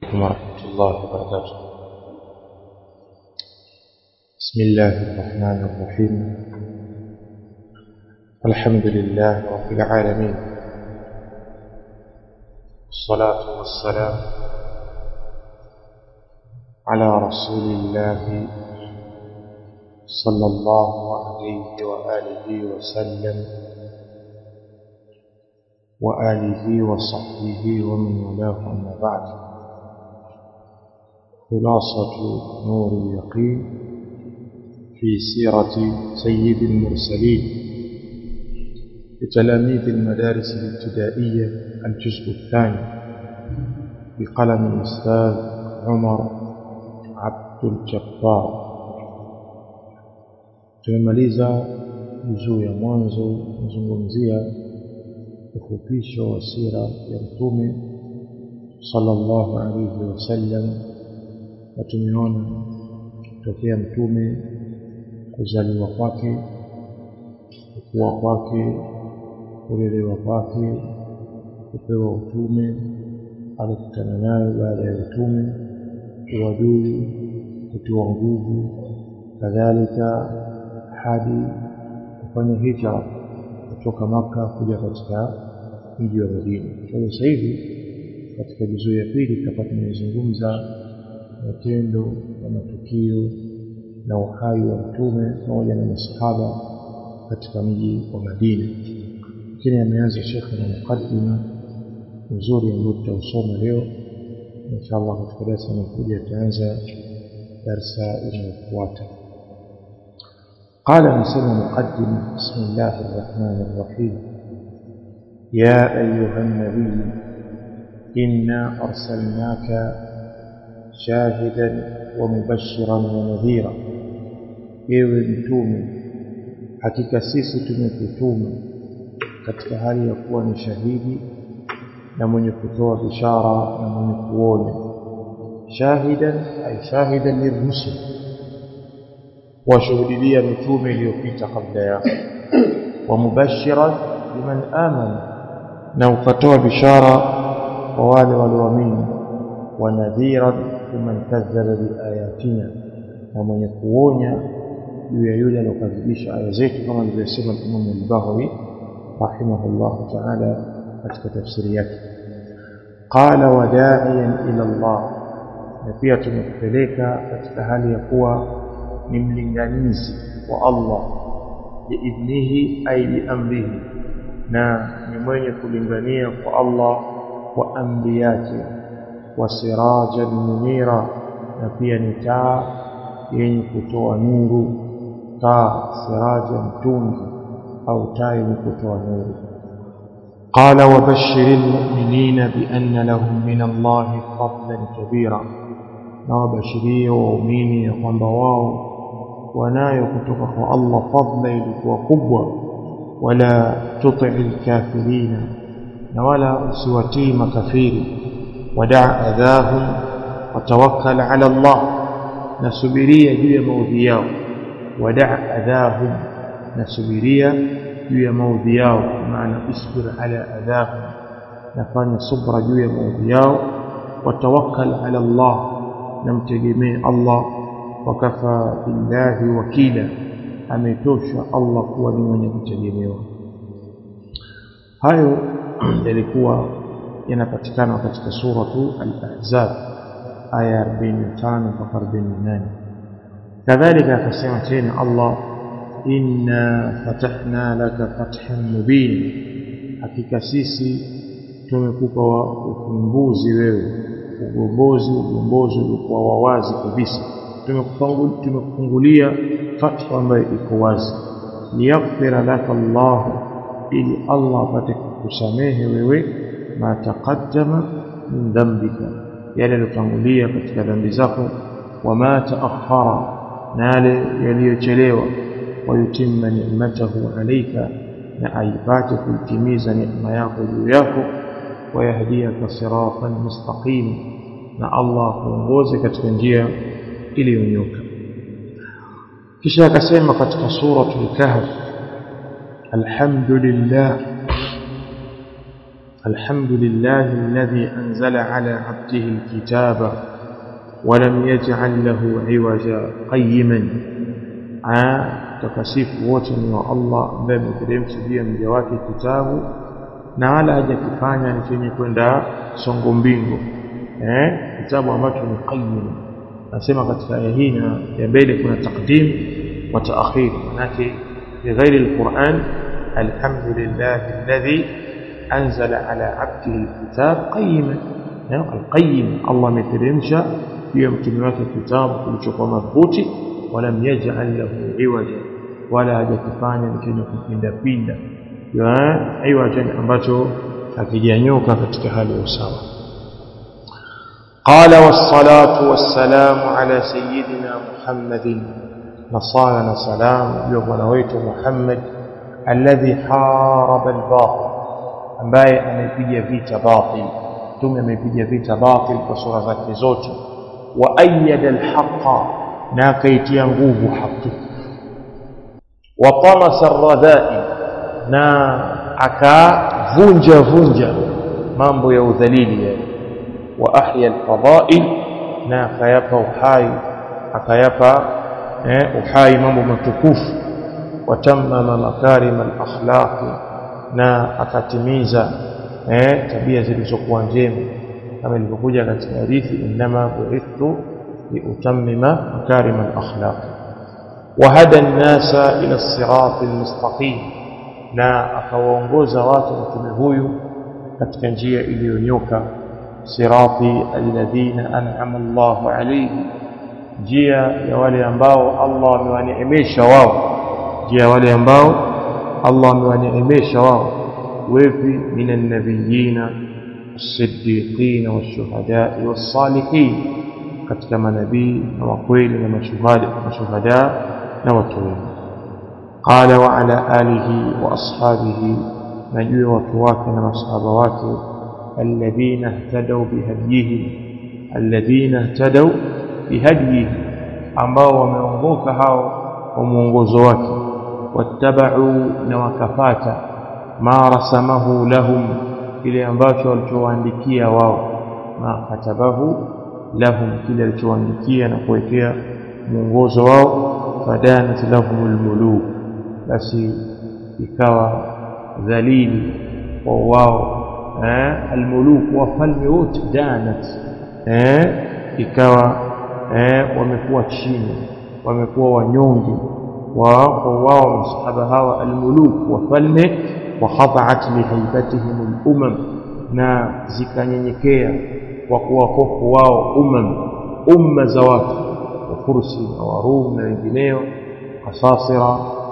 عليكم ورحمة الله وبركاته بسم الله الرحمن الرحيم الحمد لله رب العالمين والصلاة والسلام على رسول الله صلى الله عليه وآله وسلم وآله وصحبه ومن والاه أما بعد خلاصة نور اليقين في سيرة سيد المرسلين لتلاميذ المدارس الابتدائية الجزء الثاني بقلم الأستاذ عمر عبد الجبار tumemaliza juzuu ya mwanzo kuzungumzia ufupisho wa sira ya mtume sallallahu alayhi wasallam na tumeona tokea mtume kuzaliwa kwake kukua kwake kulelewa kwake kupewa utume alikutana nayo baada ya utume uadui kutiwa nguvu kadhalika hadi kufanya hijra kutoka maka kuja katika mji wa Madina. Kwa hiyo sasa hivi katika juzuu ya pili tutakuwa tumezungumza matendo na matukio na uhai wa mtume pamoja na masahaba katika mji wa Madina. Lakini ameanza shekhe na mukaddima nzuri ambao tutausoma leo inshallah katika darasa inayokuja tutaanza darsa inayofuata. قال نسمى مقدم بسم الله الرحمن الرحيم يا أيها النبي إنا أرسلناك شاهدا ومبشرا ونذيرا ewe mtume hakika sisi tumekutuma katika hali ya kuwa ni shahidi na mwenye kutoa bishara na mwenye kuonya shahidan ay shahidan lirusul washuhudilia mitume iliyopita kabla yako wa mubashiran liman amana na ukatoa bishara kwa wale walioamini wa nadhiran liman kadhaba biayatina na mwenye kuonya juu ya yule aliyokadhibisha aya zetu kama alivyosema Imam al-Baghawi rahimahullah ta'ala katika tafsiri yake qala wada'iyan ila Allah na pia tumekupeleka katika hali ya kuwa ni mlinganizi wa Allah biidhnihi ay biamrihi na ni mwenye kulingania kwa Allah kwa amri yake wa sirajan munira na pia ni taa yenye kutoa nuru taa siraja mtungi au taa yenye kutoa nuru قال وبشر المؤمنين بأن لهم من الله فضلا كبيرا نوبشريه waumini ya kwamba wao wanayo kutoka kwa Allah fadla ilikuwa kubwa wala tuti'il kafirina na wala usiwatii makafiri wadaa adhahum watawakkal ala Allah nasubiria juu ya maudhi yao wadaa adhahum nasubiria juu ya maudhi yao maana isbir ala adhahum nafanya subra juu ya maudhi yao watawakkal ala Allah namtegemee Allah wakafa billahi wakila ametosha Allah kuwa ni mwenye kutegemewa hayo yalikuwa yanapatikana katika suratu al-ahzab aya 45 mpaka 48 kadhalika akasema tena Allah inna fatahna laka fathan mubin hakika sisi tumekupa ufumbuzi wewe ugombozi ugombozi ulikuwa wawazi kabisa tumekufungulia fatha ambayo iko wazi liyaghfira laka Allah ili Allah apate kukusamehe wewe ma taqaddama min dhanbika yale yaliyotangulia katika dhambi zako wama taakhara na yale yaliyochelewa wayutimma ni'matahu alayka na aipate kuitimiza neema yako juu yako wayahdiyaka siratan mustaqima na Allah kuongoze katika njia iliyonyoka kisha akasema katika suratul kahf alhamdulillah الحمد لله الذي أنزل على عبده الكتاب ولم يجعل له عوجا قيما takasifu wote ni wa Allah ambaye ameteremsha juu ya mja wake kitabu na wala hajakifanya ni chenye kwenda songo mbingo eh kitabu ambacho ni qayyim nasema katika aya hii na ya mbele kuna taqdim wa ta'khir manake fi ghairi alquran alhamdulillah alladhi anzala ala abdihi alkitab qayyiman alqayyim Allah ameteremsha juu ya mtume wake kitabu kilichokuwa madhubuti ولم يجعل له عوجا ولا hajakifanya ni chenye kupinda pinda عوجا ambacho hakijanyoka katika hali ya usawa قال والصلاة والسلام على سيدنا محمد نصانا سلام يوم نويت محمد الذي حارب الباطل ambaye amepiga vita batil tume amepiga vita batil kwa sura zake zote wa ayyada alhaqa na akaitia nguvu haki wa tamasa radha'i na akavunja vunja mambo ya udhalili yani wa ahya alfada'il na akayapa uhai akayapa eh, uhai mambo matukufu watammama makarim alakhlaq na akatimiza eh, tabia zilizokuwa njema kama ilivyokuja katika hadithi inma bu'ithtu لأتمم مكارم الأخلاق وهدى الناس إلى الصراط المستقيم na akawaongoza watu mtume huyu katika njia iliyonyoka sirati alladhina an'ama Allahu alayhi njia ya wale ambao Allah amewaneemesha wao njia ya wale ambao Allah amewaneemesha wao wepi minan nabiyina as-siddiqin wash-shuhada'i was-salihin katika manabii na wakweli na mashuhada mashuhada na watu wema qala wa ala alihi wa ashabihi najua watu wake na masahaba wake alladhina ihtadaw bihadiyihi alladhina ihtadaw bihadiyihi ambao wameongoka hao kwa mwongozo wake wattabau na wakafata ma rasamahu lahum kile ambacho walichowaandikia wao ma katabahu lahum kile alichoandikia na kuwekea mwongozo wao fadanat lahumul muluk basi ikawa dhalili kwa wao eh almuluk wafalme wote danat eh ikawa eh wamekuwa chini wamekuwa wanyonge wa kwa wao masahaba hawa almuluk wafalme wa khada'at lihaibatihim al-umam na zikanyenyekea kwa kuwa hofu wao umam umma za watu wafursi na warum na wengineo kasasira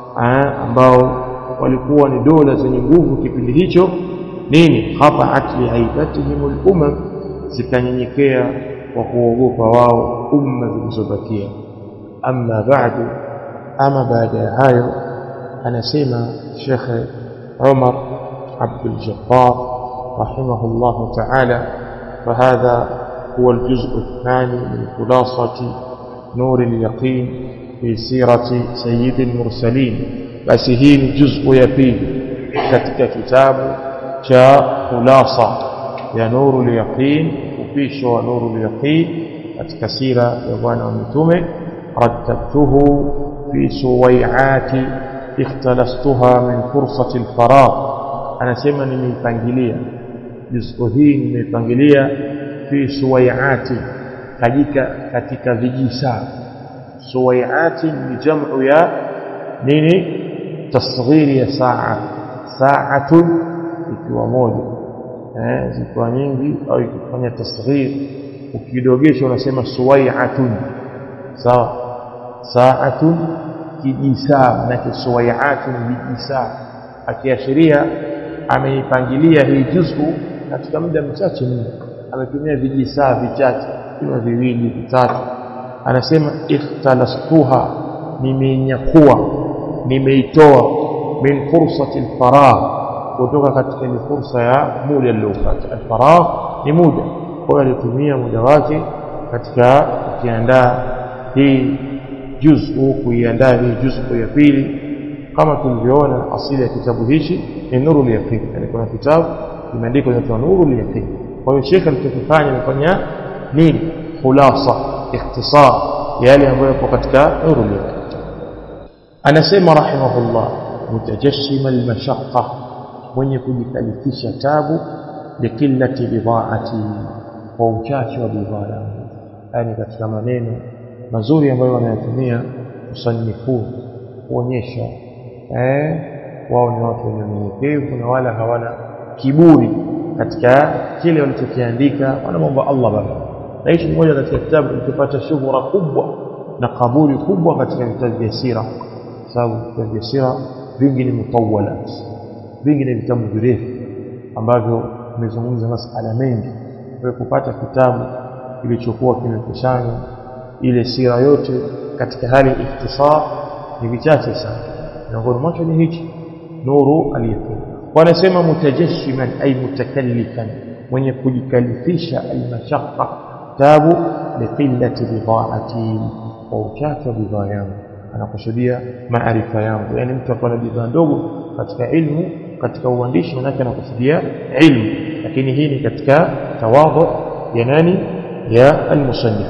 ambao walikuwa ni dola zenye nguvu kipindi hicho nini khataat liaibatihim al-umam zikanyenyekea kwa kuogopa wao umma zilizobakia amma ba'du ama baada ya hayo anasema Sheikh Umar Abdul Jabbar rahimahullah ta'ala فهذا هو الجزء الثاني من خلاصة نور اليقين في سيرة سيد المرسلين بس هي جزء يبين katika kitabu cha khulasa ya nuru al-yaqin upisho wa nuru al-yaqin katika sira ya bwana wa mitume rattabtuhu fi suwai'ati ikhtalastuha min fursati al-faragh anasema nimeipangilia juzuu hii nimeipangilia fi suwai'ati katika katika vijisaa suwai'ati ni jamu ya nini tasghiri ya saa sa'atun ikiwa moja eh zikiwa nyingi au ikifanya tasghir ukidogesha unasema suwai'atun sawa sa'atun kijisaa na suwai'atun vijisaa akiashiria ameipangilia hii juz'u katika muda mchache mno ametumia vijisaa vichache kama viwili vitatu anasema ikhtalastuha nimeinyakua nimeitoa min fursati alfaragh kutoka katika ile fursa ya muda uliopata alfaragh ni muda kwa hiyo alitumia muda wake katika kukiandaa hii juz'u kuiandaa hii juz'u ya pili kama tulivyoona asili ya kitabu hichi ni nuru yaqin yani kuna kitabu imeandikwa inaitwa nurul yaqin kwa hiyo shekhe alichokifanya amefanya nini khulasa ikhtisar yale ambayo yapo katika nurul yaqin anasema rahimahullah mutajassima almashaqqa mwenye kujikalifisha tabu likillati bidhaati kwa uchache wa bidhaa yangu yani katika maneno mazuri ambayo wanayatumia musannifun kuonyesha eh wao ni watu wenye unyenyekevu na wala hawana kiburi katika kile walichokiandika wanamwomba Allah baba na hichi ni moja katika kitabu kilichopata shughura kubwa na kabuli kubwa katika vitabu vya sira sababu vitabu vya sira vingi ni mutawalat vingi ni vitabu virefu ambavyo vimezungumza masala mengi kwa kupata kitabu kilichokuwa kimekusanya ile sira yote katika hali ikhtisar ni vichache sana miongoni mwacho ni hichi nuru aliyekuwa wanasema mutajashiman ay mutakallifan mwenye kujikalifisha almashaqqa tabu liqillati bidhaati kwa uchache wa bidhaa yangu anakusudia maarifa yangu yani mtu akawa na bidhaa ndogo katika ilmu katika uandishi manake anakusudia ilmu lakini hii ni katika tawadhu ya nani ya almusannif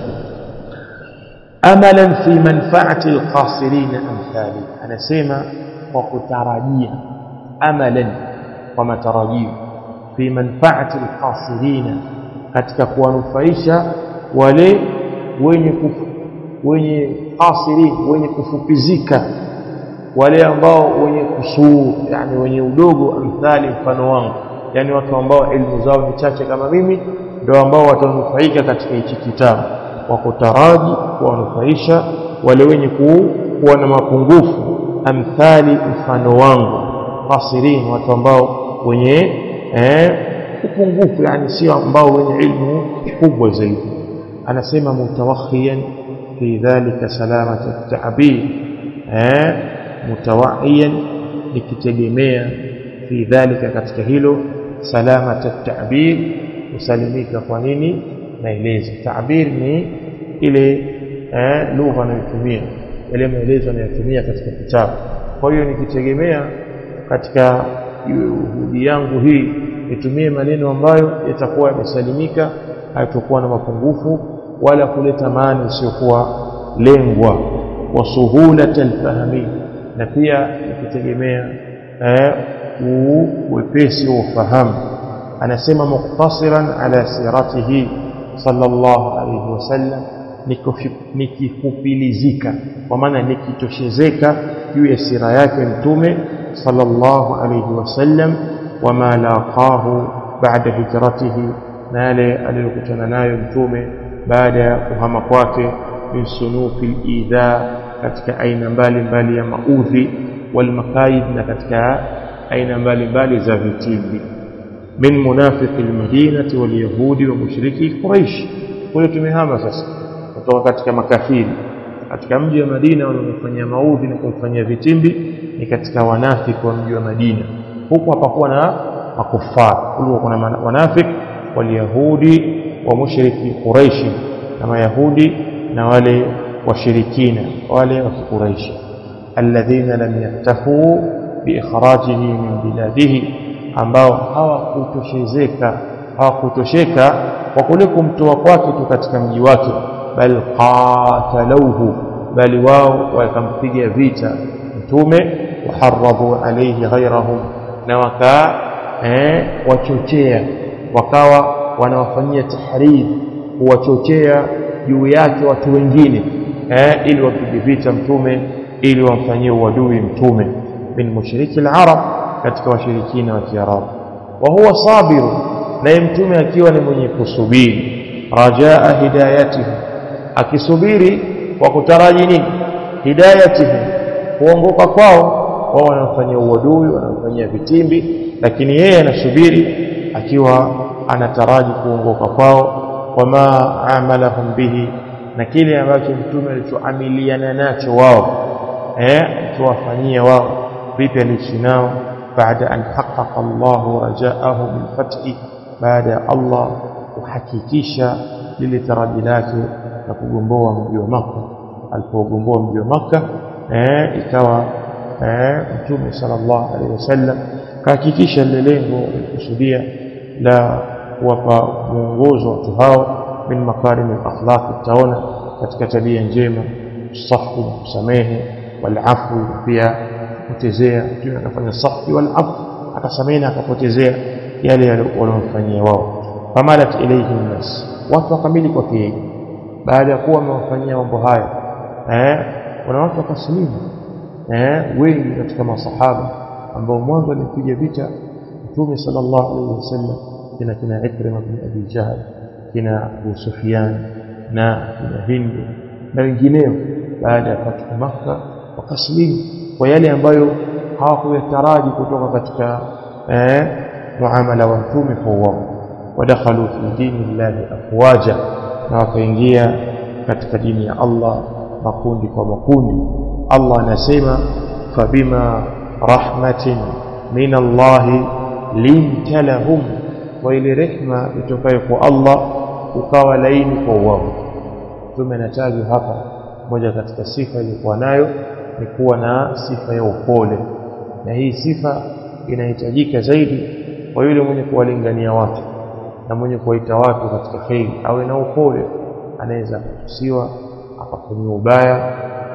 amalan fi manfaati alqasirin amthali anasema kwa kutarajia amalan kwa matarajio fi manfaati alqasirin katika kuwanufaisha wale wenye kufu, wenye qasirin wenye kufupizika wale ambao wenye kusuu yani wenye udogo amthali mfano wangu yani watu ambao elimu zao ni chache kama mimi ndio ambao watanufaika katika hichi kitabu wa kutaraji kuwanufaisha wale wenye kuwa na mapungufu amthali mfano wangu qasirin watu ambao wenye eh, upungufu yani sio ambao wenye ilmu kubwa zaidi anasema mutawakhiyan fi dhalika salamata at-ta'bir eh mutawahiyan nikitegemea fi dhalika katika hilo salamata at-ta'bir usalimika kwa nini maelezo ta'bir ni ile eh, lugha anayotumia yale maelezo anayotumia katika kitabu kwa hiyo nikitegemea katika juhudi yangu hii nitumie maneno ambayo yatakuwa yamesalimika hayatakuwa na mapungufu wala kuleta maana isiyokuwa lengwa wa suhulata alfahmi na pia nikitegemea eh, uwepesi wa ufahamu anasema muktasiran ala siratihi sallallahu alayhi wasallam nikifupilizika kwa maana nikitoshezeka juu ya sira yake mtume sallallahu alayhi wasallam wama laqahu baada hijratihi na yale aliyokutana nayo mtume baada ya kuhama kwake min sunufi lidha katika aina mbalimbali ya maudhi walmakaid na katika aina mbalimbali za vitimbi min munafiki almadinati walyahudi wa mushriki quraish kule tumehama sasa kutoka katika makafiri katika mji wa Madina waliofanyia maudhi na kumfanyia vitimbi ni katika wanafiki wa mji wa Madina huku hapakuwa na makufar kulikuwa kuna wanafiki walyahudi wa mushriki quraish na mayahudi na wale washirikina wale wa kiquraishi alladhina lam yaktafu biikhrajihi min biladihi ambao hawakutoshezeka hawakutosheka kwa kule kumtoa kwake tu katika mji wake bal qatalauhu bali wao wakampiga vita mtume waharradhu alayhi ghayrahum na waka eh, wachochea wakawa wanawafanyia tahrib kuwachochea juu yake watu wengine eh, ili wapige vita mtume ili wamfanyie uadui mtume min mushriki al-arab katika washirikina wa Kiarabu wa huwa sabiru naye mtume akiwa ni mwenye kusubiri rajaa hidayatihi akisubiri kwa kutaraji nini hidayatihi kuongoka kwao wao wanamfanyia uadui wanamfanyia vitimbi lakini yeye anasubiri akiwa anataraji kuongoka kwao wama amalahum bihi na kile ambacho mtume alichoamiliana nacho wao eh tuwafanyia wao vipi aliishi nao baada an haqqaqa Allah rajaahu bil fathi baada ya Allah kuhakikisha lile taraji lake na kugomboa mji wa Makka alipogomboa mji wa Makka eh ikawa eh mtume sallallahu alaihi wasallam kahakikisha lile lengo alikusudia la kuwapa mwongozo watu hao min makarim al-akhlaq taona katika tabia njema safu na kusamehe walafu pia kupotezea mtume akafanya safi walafu akasamehe na akapotezea yale waliomfanyia wao famalat ilayhi nnas watu wakamili kwake yeye baada ya kuwa wamewafanyia mambo haya eh kuna watu wakasilimu eh wengi katika masahaba ambao mwanzo alipiga vita mtume sallallahu alaihi wasallam kina kina Ikrima bin Abi Jahl kina Abu Sufyan na kina Hindu na wengineo baada ya fathu Makka wakasilimu kwa yale ambayo hawakuyataraji kutoka katika eh muamala wa mtume kwa wao wadakhalu fi dini llahi afwaja na wakaingia katika dini ya Allah makundi kwa makundi Allah anasema fabima rahmatin min Allah linta lahum wa ile rehma itokayo kwa Allah ukawa laini kwa wao mtume anatajwa hapa moja katika sifa iliyokuwa nayo ni kuwa na sifa ya upole na hii sifa inahitajika zaidi kwa yule mwenye kuwalingania watu na mwenye kuwaita watu katika kheri awe na upole anaweza kutusiwa akafanyiwa ubaya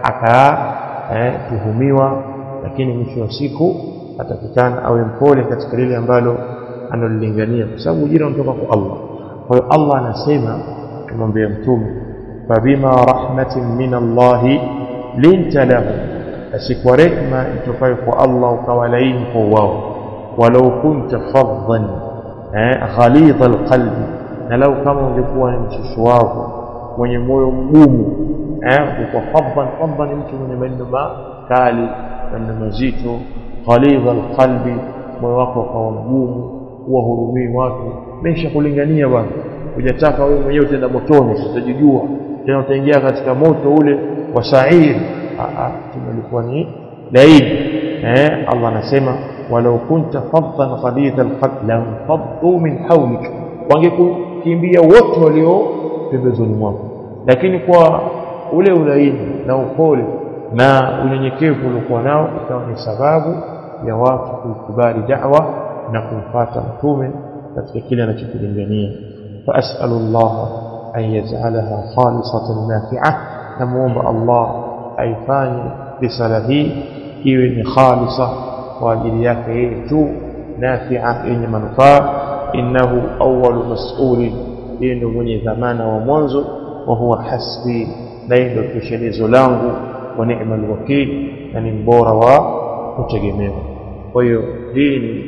akatuhumiwa eh, lakini mwisho wa siku atakikana awe mpole katika lile ambalo analolingania kwa sababu ujira unatoka kwa Allah kwa hiyo Allah anasema kumwambia mtume fabima rahmatin min Allah linta lahum basi kwa rehma itokayo kwa Allah ukawa laini kwa wao walau kunta faddan eh, ghalidha alqalbi na lau kama ungekuwa ni mshushu wako mwenye moyo mgumu eh, kwa faddan faddan ni mtu mwenye maneno makali maneno mazito ghalidha alqalbi moyo wako ukawa mgumu huwahurumii watu mesha kulingania bwana hujataka wewe mwenyewe utaenda motoni utajijua tena utaingia katika moto ule wa sair tumelikuwa ni laini eh Allah anasema walau kunta faddan ghalidha alqalb lam faddu min hawlik wangekukimbia wote walio pembezoni mwako lakini kwa ule ulaini na upole na unyenyekevu uliokuwa nao ikawa ni sababu ya watu kuikubali da'wa na kumfuata mtume katika kile anachokilingania فأسأل الله أن يجعلها خالصة نافعة نموم الله أيفاني بسله إيوين خالصة وأجلياك يجو نافعة إن منفاة إنه أول مسؤول إنه من ثمان ومنذ وهو حسبي لين كشنيز لانه ونعم الوكيل يعني مبورة ومتجمع وهي دين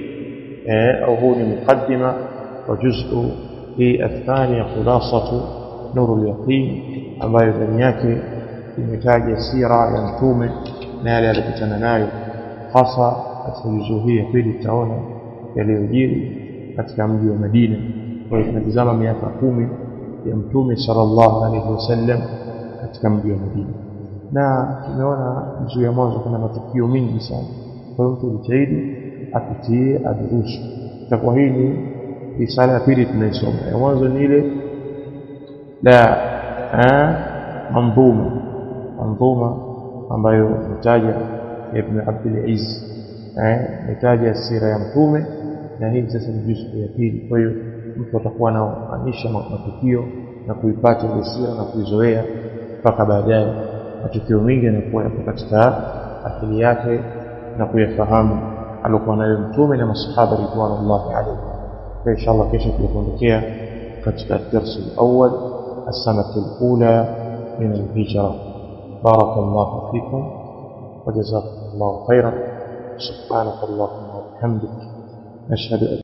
أو هو مقدمة وجزء hii athania khulasatu nuru al-yaqin ambayo ndani yake imetaja sira ya mtume na yale aliyokutana nayo hasa katika juzuu hii ya pili tutaona yaliyojiri katika mji wa Madina kwa hiyo tunatazama miaka kumi ya mtume sallallahu alaihi wasallam katika mji wa Madina na tumeona juzuu ya mwanzo kuna matukio mengi sana kwa hiyo mtu jitahidi apitie adurusu itakuwa hii ni risala ya pili tunaisoma ya mwanzo ni ile la manzuma manzuma ambayo mtaja ibn Abdul Aziz eh mtaja sira ya mtume na hii sasa ni juzu ya pili kwa hiyo mtu atakuwa anaanisha matukio na kuipata ile sira na kuizoea mpaka baadaye matukio mengi yanakuwa yapo katika akili yake na kuyafahamu alikuwa nayo mtume na masahaba ridwanullahi alayhi فإن شاء الله كيف تكون katika الدرس الأول السنة الأولى من الهجرة بارك الله فيكم وجزاكم الله خيرا سبحانك اللهم وبحمدك نشهد